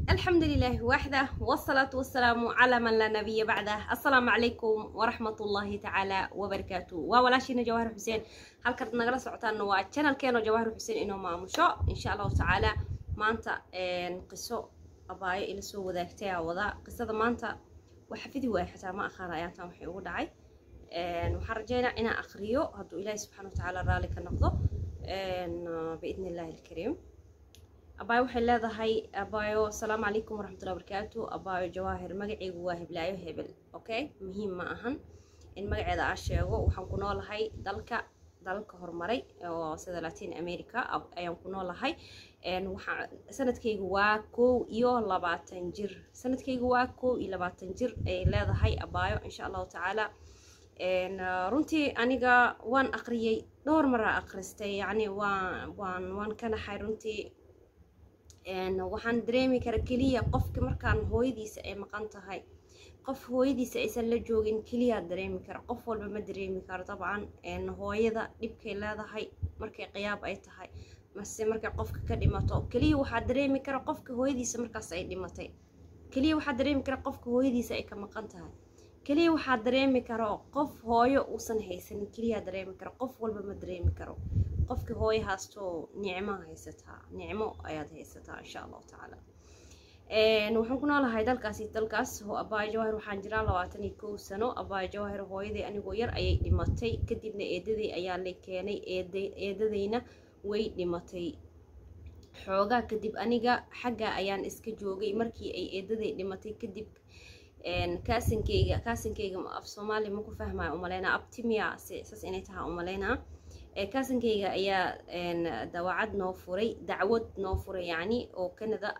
الحمد لله وحده والصلاة والسلام على من لا نبي بعده السلام عليكم ورحمة الله تعالى وبركاته وولاشينا جواهر حسين هل كرت نقرأ سعطان نوا channel كانوا جواهر حسين إنه ما مشو إن شاء الله تعالى ما أنت قصة أباي إلى سو وذاكتها وذا قصة ما أنت وحفيدي واحد ما أخر آيات ما حيقول دعي وحرجينا إنا أخريو هدو إلهي سبحانه وتعالى رالك النقضة بإذن الله الكريم abaayo waxay leedahay abaayo asalaamu calaykum waraxmatullahi wabarakaatu abaayo jawaahir magacaygu waa heblaayo hebel okay muhiim ma ahan in magaceeda aa sheego waxaan ku noolahay dalka dalalka horumaray oo sida latin america ayaan ku noolahay waxaa sanadkaygu waa kow iyo labaatan jir sanadkaygu waa kow iyo labaatan jir ay leedahay abaayo insha allahu tacaala runtii aniga waan aqriyey dhowr maraa aqristay yacni waan waan waan ka naxay runtii waxaan dareemi kara keliya qofka markaan hooyadiisa ay maqan tahay qof hooyadiisa aysan la joogin keliyaa dareemi kara qof walba ma dareemi karo dabcan hooyada dhibkay leedahay markay qiyaab ay tahay mase markay qofka ka dhimato keliya waxaa dareemi kara qofka hooyadiisa markaas ay dhimatay keliya waxaa dareemi kara qofka hooyadiisa ay ka maqan tahay keliya waxaa dareemi karo qof hooyo uusan haysanin keliyaa dareemi kara qof walba ma dareemi karo qofkii hooyo haastoo nicmo haysataa nicmo ayaad haysataa insha allahu tacaala waxaan ku noolahay dalkaasi dalkaas abaayo jawahir waxaan jiraa labaatan iyo kow sano abaayo jawahir hooyaday anigoo yar ayay dhimatay kadibna eedaday ayaa la keenay eedadayna way dhimatay xoogaa kadib aniga xagga ayaan iska joogay markii ay eedaday dhimatay kadib kaasinkeyga kaasinkeyga af soomaali maku fahmaya umaleynaa abtimia saas inay tahaa umaleynaa kaasinkeyga ayaa dawacad noo furay dacwad noo furay yacni oo canada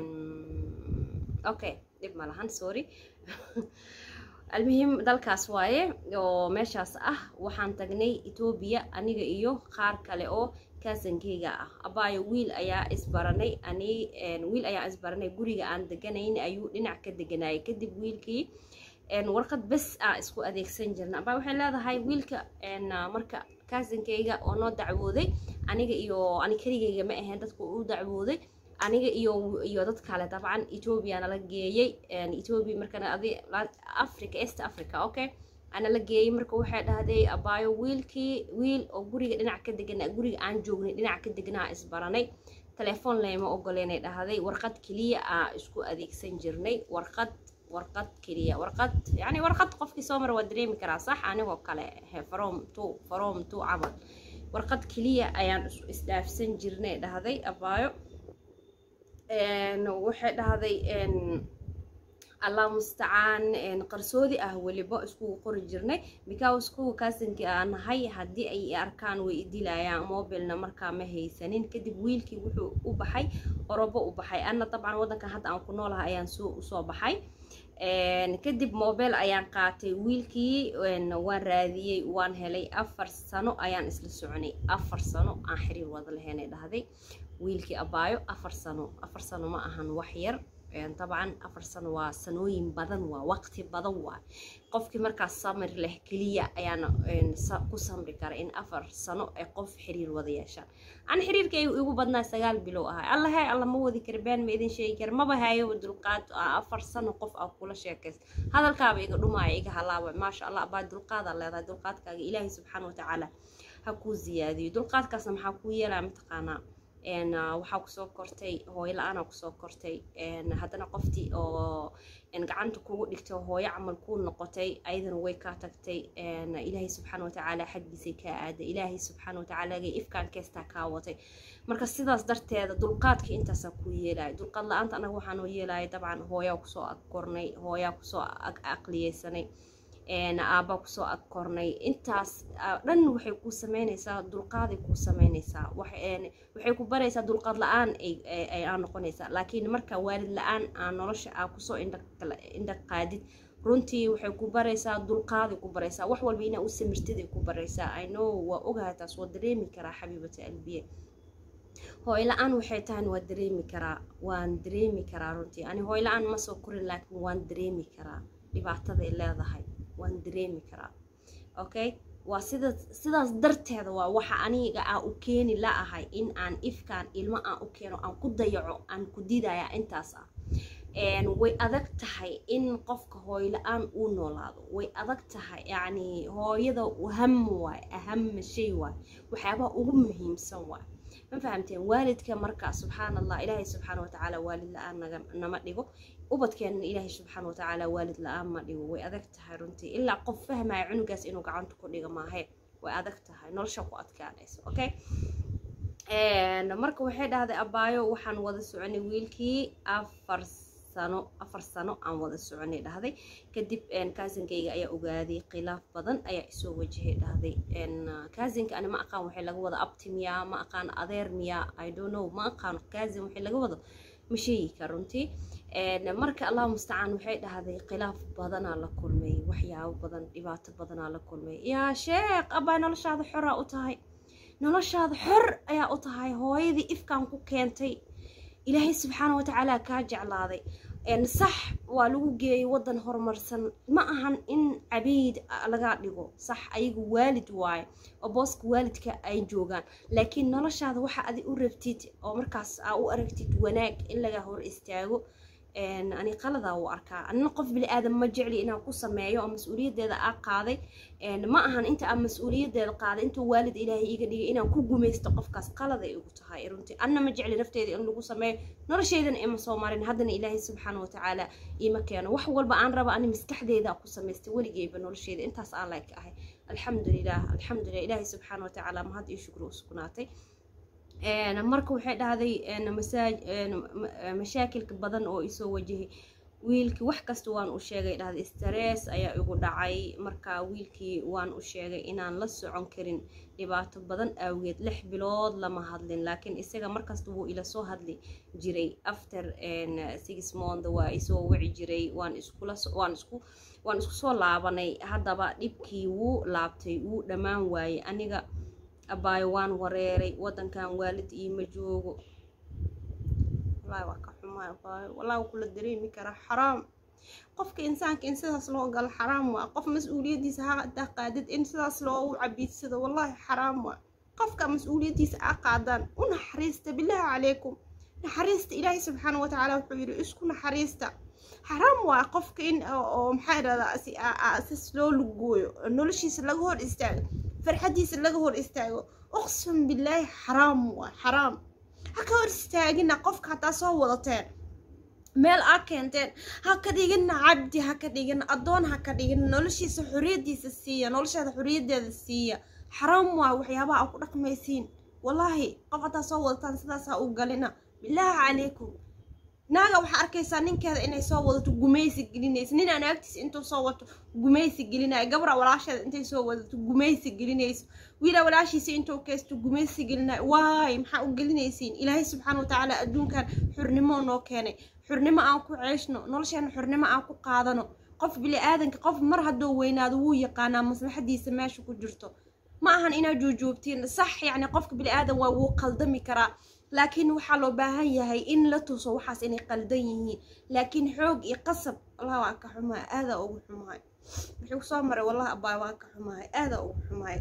okay dhib ma lahan sorry almuhim dalkaas waaye oo meeshaas ah waxaan tagnay etoobiya aniga iyo qaar kale oo kaasankeyga ah abaayo wiil ayaa isbaranay ani wiil ayaa isbaranay guriga aan deganayn ayuu dhinac ka deganayay kadib wiilkii warqad bes ah isku adeegsan jirna abaayo waxay leedahay wiilka marka kaasankeyga oo noo dacwooday aniga iyo ani keligeyga ma ahayn dadku u dacwooday aniga iyo iyo dad kale dabcan etoobiya nala geeyey etoobiya markana adi africa east africa okay ana la geeyey marka waxay dhahday abaayo wiilkii wiil oo guriga dhinac ka degana guriga aan joognay dhinac ka deganaa isbaranay telefoon leyma ogoleynay dhahday warqad keliya aa isku adeegsan jirnay warqad warqad keliya warqad yani warqad qofkii soo mara waa dareemi karaa sax anigoo kale from to from to camal warqad keliya ayaan isdhaafsan jirnay dhahday abaayo waxay dhahday allah mustacaan qarsoodi ah weliba iskugu qori jirnay because kuwa kaasankii aan nahay haddii ay arkaan way idilayaan mobilna markaa ma haysanin kadib wiilkii wuxuu u baxay orobo u baxay anna dabcan waddankan hadda aan ku noolahay ayaan soo usoo baxay kadib mobile ayaan qaatay wiilkii waan raadiyey waan helay afar sano ayaan isla soconay afar sano aan xiriir wada lahaynay dhahday wiilkii abaayo afar sano afar sano ma ahan wax yar dabcan afar sano waa sanooyin badan waa waqti badan waa qofkii markaas samir leh keliya ayaana ku samri kara in afar sano ay qof xiriir wada yeeshaan an xiriirka igu badnaa sagaal bilow ahay allahe alla ma wadi kara been ma idin sheegi kara maba hayo dulqaad afar sano qof aa kula sheekaysta hadalkaaba iga dhumaaya iga halaaba maasha allah abaa dulqaadaa leedahay dulqaadkaaga ilaahay subxaana watacaala ha kuu ziyaadiyo dulqaadkaasna maxaa kuu yeelaa mataqaanaa waxaa kusoo kortay hooyo la-aanaa kusoo kortay haddana qoftii oo gacanta kugu dhigtay hooyo camal kuu noqotay ayadana way kaa tagtay ilaahay subxaana watacaala xaggiisay kaa aaday ilaahay subxaana watacaala ifkaan keestaa kaa watay marka sidaas darteeda dulqaadka intaasaa kuu yeelaya dulqaad la-aanta anaga waxaanoo yeelaya dabcan hooyaa kusoo agkornay hooyaa kusoo aqliyeysanay aabaa kusoo agkornay intaas dhan waxay kuu sameynaysaa dulqaaday kuu sameynaysaa waxay ku baraysaa dulqaad la-aan aa noqonaysaa laakiin marka waalid la-aan aa nolosha aa kusoo indha qaadid runtii waxay ku baraysaa dulqaaday ku baraysaa wax walba inaa u samirtaday ku baraysaa i know waa ogahay taas waa dareemi karaa xabiibata albiye hooy la-aan waxay tahan waa dareemi karaa waan dareemi karaa runtii ani hooy la-aan ma soo korin laakiin waan dareemi karaa dhibaataday leedahay waan dareemi karaa okay waa sida sidaas darteeda waa waxa aniga aan u keeni la ahay in aan ifkaan ilmo aan u keeno aan ku dayaco aan ku didaya intaas ah way adag tahay in qofka hooyo la-aan uu noolaado way adag tahay yacni hooyada aham waay ahama shay waay waxyaabaha ugu muhiimsan waay ma fahamteen waalidka marka subxaan allah ilaahay subxaana watacaala waalid la-aan naga nama dhigo ubadkeenna ilaahay subxaana watacaala waalid la-aan ma dhigo way adag tahay runtii ilaa qof fahmaya cunugaas inuu gacanta ku dhiga maahe way adag tahay nolosha ku adkaanaysa okay marka waxay dhahday abaayo waxaan wada soconay wiilkii afar sano afar sano aan wada soconay dhahday kadib kaazinkayga ayaa ogaaday khilaaf badan ayaa isoo wajahay dhahday kaazinka ani ma aqaan waxay laga wada abti miyaa ma aqaan adeer miyaa i don't know ma aqaan kaazin waxay laga wado ma sheegi kar runtii marka allah mustacaan waxay dhahday khilaaf badanaa la kulmay waxyaabo badan dhibaato badanaa la kulmay yaa sheekh abaa noloshaada xoraa u tahay noloshaada xor ayaa u tahay hooyadii ifkaan ku keentay ilaahay subxaana watacaala kaa jeclaaday sax waa lagu geeyay waddan horumarsan ma ahan in cabiid laga dhigo sax ayagu waalid waaye oo booska waalidka ay joogaan laakiin noloshaada waxa adi u rabtid oo markaas aa u aragtid wanaag in laga hor istaago ani qaladaa u arkaa anina qof bili aadan ma jecli inaan ku sameeyo oo mas-uuliyaddeeda aa qaaday ma ahan inta aan mas-uuliyaddeeda qaaday intuu waalid ilaahay iga dhigay inaan ku gumaysto qofkaas qaladay igu tahay runtii anna ma jecli nafteeda in lagu sameeyo nolosheydana ima soo marin haddana ilaahay subxaana watacaala ima keeno wax walba aan raba ani maskaxdeeda ku samaystay weligeyba nolosheeda intaas aan like ahay alxamdulilah alxamdulilah ilaahay subxaana watacaala mahad iyo shukri u sugnaatay marka waxay dhahday mashaakilka badan oo isoo wajahay wiilkii wax kasta waan u sheegay dhahday stress ayaa igu dhacay marka wiilkii waan u sheegay inaan la socon karin dhibaato badan awgeed lix bilood lama hadlin laakiin isaga markasta wuu ila soo hadli jiray after six month waa isoo wici jiray waan iskula waan isku waan isku soo laabanay haddaba dhibkii wuu laabtay wuu dhammaan waayey aniga abaayo waan wareeray waddankan waalid iima joogo wallaahi waa ka xumaa abaayo wallaahi waa kula dareemi karaa xaraam qofka insaanka in sidaas loo galo xaraam waa qof mas-uuliyaddiisa ha qaadid in sidaas loogu cabiidsado wallaahi xaraam waa qofka mas-uuliyaddiisa aa qaadaan u naxariista bilaahi calaykum naxariista ilaahay subxaana watacaala wuxuu yidhi isku naxariista xaraam waa qofka in oo maxaa idhahdaa sis loo lugooyo noloshiisa laga hor istaago farxadiisa laga hor istaago uqsam bilaahi xaraam waa xaraam ha ka hor istaagina qofka hataa soo wadateen meel aa keenteen ha ka dhigina cabdi ha ka dhigina addoon ha ka dhigina noloshiisa xoriyaddiisa siiya nolosheeda xoriyaddeeda siiya xaraam waa waxyaabaha aa ku dhaqmaysiin wallaahi qof hataa soo wadataan sidaas ha u galina bilaahi calaykum naaga waxaa arkaysaa ninkeeda inay soo wadato gumaysi gelinaysa nin aan agtiisa intuu soo wato gumaysi gelinaya gabra walaasheeda intay soo wadato gumaysi gelinayso wiila walaashiisa intuu kaysto gumaysi gelinayo waay maxaa u gelinaysiin ilaahay subxaana watacaala adduunkan xurnimo noo keenay xurnimo aan ku ceeshno nolosheena xurnimo aan ku qaadano qof bili aadanka qof mar hadduu weynaado wuu yaqaanaa maslaxadiisa meesha ku jirto ma ahan inaad juujuubtiin sax yacni qofka bili aadan waa wuu qaldami karaa laakiin waxaa loo baahan yahay in la tuso waxaas inay qaldan yihiin laakiin xoog iyo qasab allah waa ka xumahay aadaa ugu xumahay wuxuu kusoo maray wallahi abaay waa ka xumahay aadaa ugu xumahay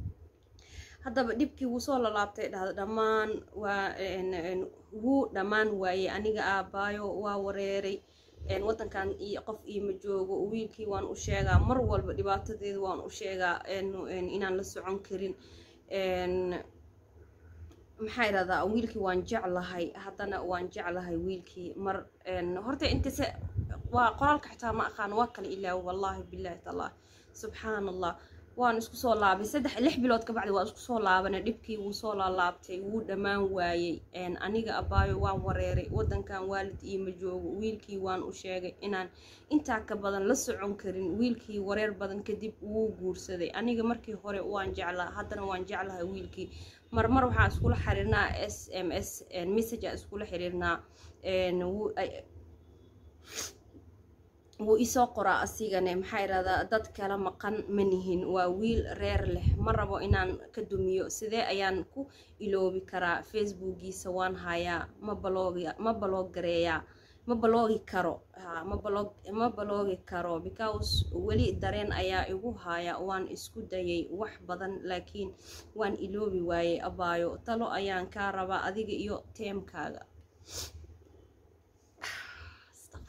haddaba dhibkii wuu soo lalaabtay dhahda dhammaan waa wuu dhammaan waayey aniga aabaayo waa wareeray waddankan iyo qof iima joogo wiilkii waan u sheegaa mar walba dhibaatadeedu waan u sheegaa inaan la socon karin maxaa idhahdaa wiilkii waan jeclahay haddana waan jeclahay wiilkii mar horta intase waa qoraalka xitaa ma aqaan waa kale ilaawo wallaahi bilaahi tallaah subxaan allah waan isku soo laabay saddex lix bilood ka bacdi waan isku soo laabanay dhibkii wuu soo laalaabtay wuu dhammaan waayey aniga abaayo waan wareeray waddankan waalid iima joogo wiilkii waan u sheegay inaan intaa ka badan la socon karin wiilkii wareer badan kadib wuu guursaday aniga markii hore waan jeclaa haddana waan jeclahay wiilkii marmar waxaan iskula xiriirnaa s m s message aan iskula xiriirnaa wuu isoo qoraa asigane maxaa idhahdaa dad kala maqan ma nihin waa wiil reer leh ma rabo inaan ka dumiyo sidee ayaan ku iloobi karaa facebookiisa waan hayaa ma baloogi ma baloog gareeyaa ma baloogi karo ma balog ma baloogi karo because weli dareen ayaa igu haya waan isku dayay wax badan laakiin waan iloobi waayey abaayo talo ayaan kaa rabaa adiga iyo teemkaaga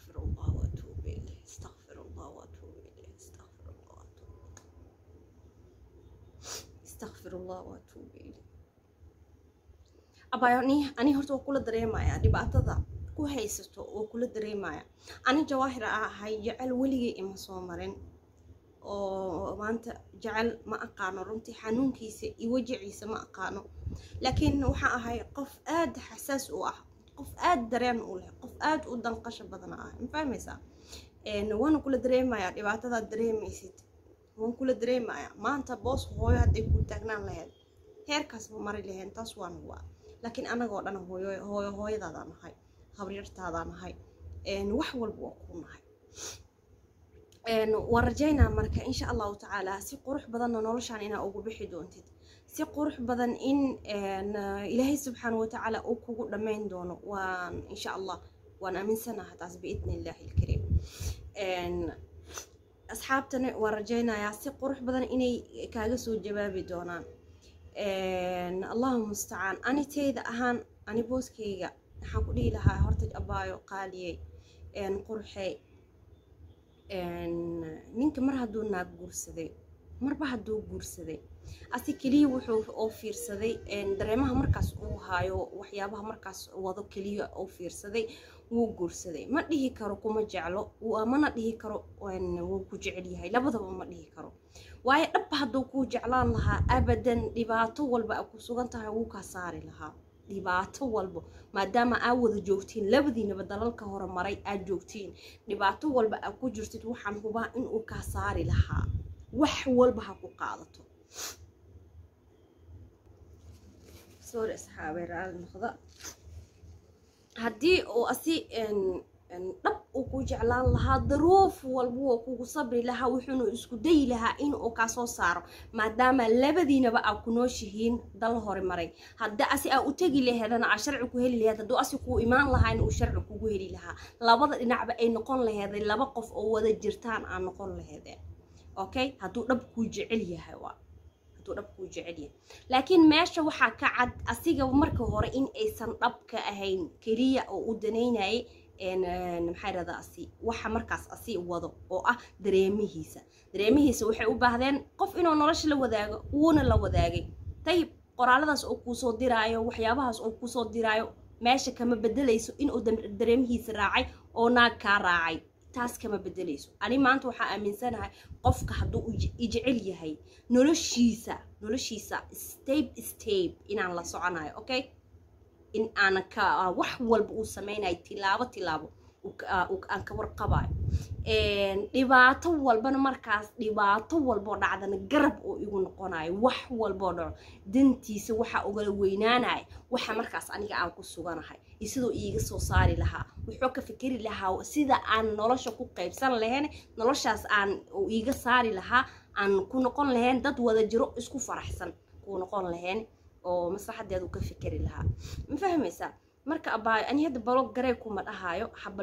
astakfirullah waatuuba ilay abaayo ani ani horta waa kula dareemayaa dhibaatada ku haysato waa kula dareemaya ani jawaahir a ahay jecel weligay ima soo marin oo maanta jecel ma aqaano runtii xanuunkiisa iyo wajaciisa ma aqaano laakiin waxaa ahay qof aad xasaas u ah qof aad dareen u leh qof aad u danqasho badan ah ma fahmaysaa waana kula dareemayaa dhibaatadaad dareemaysid waan kula dareemayaa maanta boos hooyo hadday kuu taagnaan lahayd heerkaas ma mari lahayn taas waan waa laakiin anagoo dhan hooyo hooyo hooyadaadaan nahay habaryartaadaan nahay wax walba waa kuu nahay waan rajaynaa marka insha allahu tacaala si qurux badanna noloshaan inaa ugu bixi doontid si qurux badan in ilaahay subxaana watacaala uu kugu dhammayn doono waan insha allah waan aaminsanaha taas biidni illaahi ilkariim asxaabtana waan rajaynayaa si qurux badan inay kaaga soo jawaabi doonaan allahu mustacaan ani teyda ahaan ani booskayga waxaan ku dhihi lahaa horta abaayo qaaliyey qurxey ninka mar hadduu naag guursaday marba hadduu guursaday asi keliya wuxuu oo fiirsaday dareemaha markaas uu haayo waxyaabaha markaas wado keliya oo fiirsaday wuu guursaday ma dhihi karo kuma jeclo mana dhihi karo wuu ku jecel yahay labadaba ma dhihi karo waayo dhab hadduu kuu jeclaan lahaa abadan dhibaato walba a ku sugan tahay wuu kaa saari lahaa dhibaato walba maadaama aa wada joogtiin labadiinaba dalalka hore maray aad joogtiin dhibaato walba aa ku jirtid waxaan hubaa inuu kaa saari lahaa wax walba ha ku qaadato sorry asxaabe raali noqda haddii uu asi dhab uu ku jeclaan lahaa daruuf walba waa kugu sabri lahaa wuxuuna isku dayi lahaa in uu kaa soo saaro maadaama labadiinaba aa ku nooshihiin dal hore maray haddii asi aa u tegi laheedana aa sharci ku heli laheed hadduu asi kuu imaan lahaa in uu sharci kugu heli lahaa labada dhinacba ay noqon laheeday laba qof oo wada jirtaan aa noqon laheedeen okay hadduu dhab kuu jecel yahay waa hadduu dhab kuu jecel yahay laakiin meesha waxaa ka cad asiga marka hore in aysan dhabka ahayn keliya oo u danaynayay maxaa irahdaa asi waxa markaas asi wado oo ah dareemihiisa dareemihiisa waxay u baahdeen qof inuu nolosha la wadaago wuuna la wadaagay tayib qoraaladaas oo kuusoo diraayo waxyaabahaas oo kuusoo diraayo meesha kama bedelayso inuu dareemihiisa raacay oo naag kaa raacay taas kama bedelayso ani maanta waxaa aaminsanahay qofka hadduu ijecel yahay noloshiisa noloshiisa stabe stabe inaan la soconayo okay in aanan ka wax walba uu sameynayo tilaabo tilaabo aan ka warqabayo dhibaato walbana markaas dhibaato walboo dhacdana garab oo igu noqonayo wax walboo dhaco dantiisa waxa ugala weynaanaya waxa markaas aniga aan ku suganahay iyo sidoo iiga soo saari lahaa wuxuu ka fikeri lahaa sida aan nolosha ku qaybsan lahayn noloshaas aan iiga saari lahaa aan ku noqon lahayn dad wada jiro isku faraxsan ku noqon lahayn oo maslaxadeedu ka fikeri lahaa ma fahmaysaa marka abaayo ani hadda balog garey kuma dhahaayo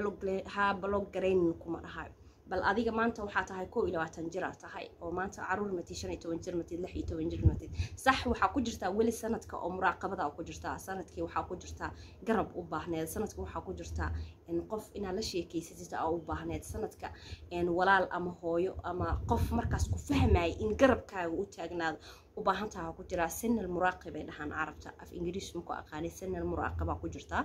ha balog garaynin kuma dhahaayo bal adiga maanta waxaa tahay koo iyo labaatan jir aa tahay oo maanta caruur matid shan iyo toban jir matid lix iyo toban jir matid sax waxaa ku jirtaa weli sanadka oo muraaqabada ku jirtaa sanadkii waxaa ku jirtaa garab u baahneed sanadka waxaa ku jirtaa qof inaad la sheekeysatid aa u baahneed sanadka walaal ama hooyo ama qof markaas ku fahmaya in garabkaaga u taagnaado u baahan taha ku jiraa sanal muraaqib ay dhahaan carabta af ingiriis maku aqaanay sanal muraaqibaa ku jirtaa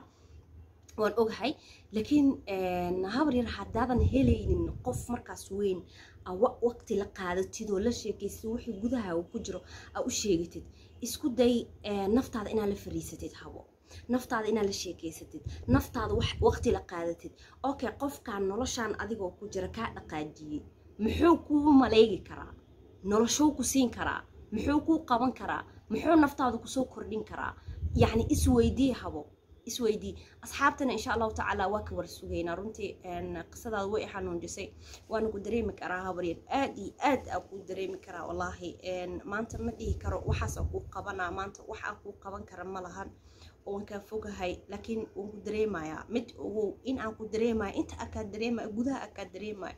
waan ogahay laakiin habar yar haddaadan helaynin qof markaas weyn waqti la qaadatid oo la sheekaysatid wixii gudaha ku jiro aa u sheegatid isku day naftaada inaad la fariisatid habo naftaada inaad la sheekeysatid naftaada waqti la qaadatid okay qofkan noloshaan adigoo ku jira kaa dhaqaajiyey muxuu kuu maleegi karaa noloshuu ku siin karaa muxuu kuu qaban karaa muxuu naftaada kusoo kordhin karaa yacni isweydii habo isweydii asxaabtana insha allahu tacaala waa ka war sugaynaa runtii qisadaada way xanuunjisay waana ku dareemi karaa habaryar aad iyo aad aa kuu dareemi karaa wallaahi maanta ma dhihi karo waxaasaan kuu qabanaa maanta wax aan kuu qaban kara ma lahan waan kaa fogahay laakiin waan ku dareemayaa mid ogow in aan ku dareemayo inta aa kaa dareemayo gudaha aa kaa dareemayo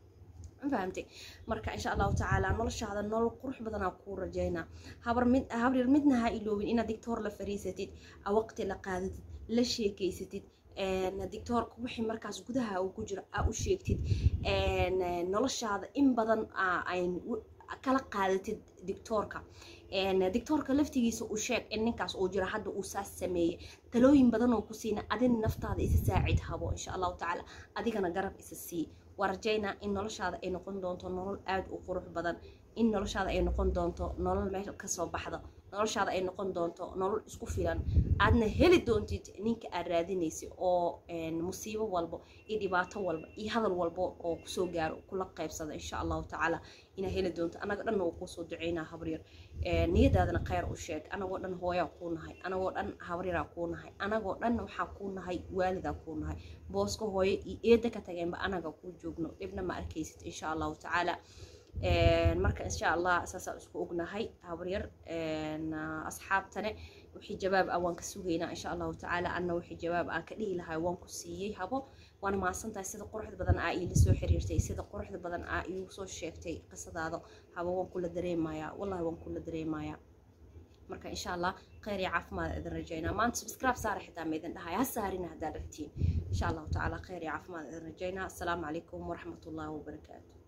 fahamtay marka insha allahu tacaala noloshaada nolol qurux badanaa kuu rajaynaa habryar midna ha iloobin inaad digtoor la fariisatid a waqti la qaadatid la sheekeysatid digtoorka wixii markaas gudaha uu ku jiro aa u sheegtid noloshaada in badan kala qaadatid digtoorka dictoorka laftigiisa uu sheeg in ninkaas uu jiro hadda uu saas sameeyey talooyin badan oo ku siina adina naftaada isa saacid habo insha allahu tacaala adigana garab isa sii waa rajaynaa in noloshaada ay noqon doonto nolol aada u qurux badan in noloshaada ay noqon doonto nolol meel kasoo baxda noloshaada ay noqon doonto nolol isku filan aadna heli doontid ninka aad raadinaysa oo musiibo walbo iyo dhibaato walba iyo hadal walbo oo kusoo gaaro kula qaybsada insha allahu tacaala inaa heli doonto anaga dhanna waa kuusoo duceynaa habaryar niyadaadana kheyr u sheeg anagoo dhan hooyaa kuu nahay anagoo dhan habaryaraa kuu nahay anagoo dhan waxaa kuu nahay waalidaa kuu nahay booska hooyo iyo eeda ka tageenba anaga kuu joogno dhibna ma arkaysid insha allahu tacaala marka insha allah saasaa isku ognahay habaryar asxaabtane wixii jawaab ah waan ka sugaynaa insha allahu tacaala anna wixii jawaab aan ka dhihi lahay waan ku siiyey habo waana mahadsantahay sida quruxda badan aa iila soo xiriirtay sida quruxda badan aa iigu soo sheegtay qisadaada habo waan kula dareemayaa wallahi waan kula dareemayaa marka insha allah kheyr iyo caafimaad idin rajaynaa maanta subscribe saara xitaa ma idin dhahay ha saarina haddaad rabtiin insha allahu tacaala kheyr iyo caafimaad idin rajaynaa asalaamu calaykum waraxmatullaahi wabarakaatu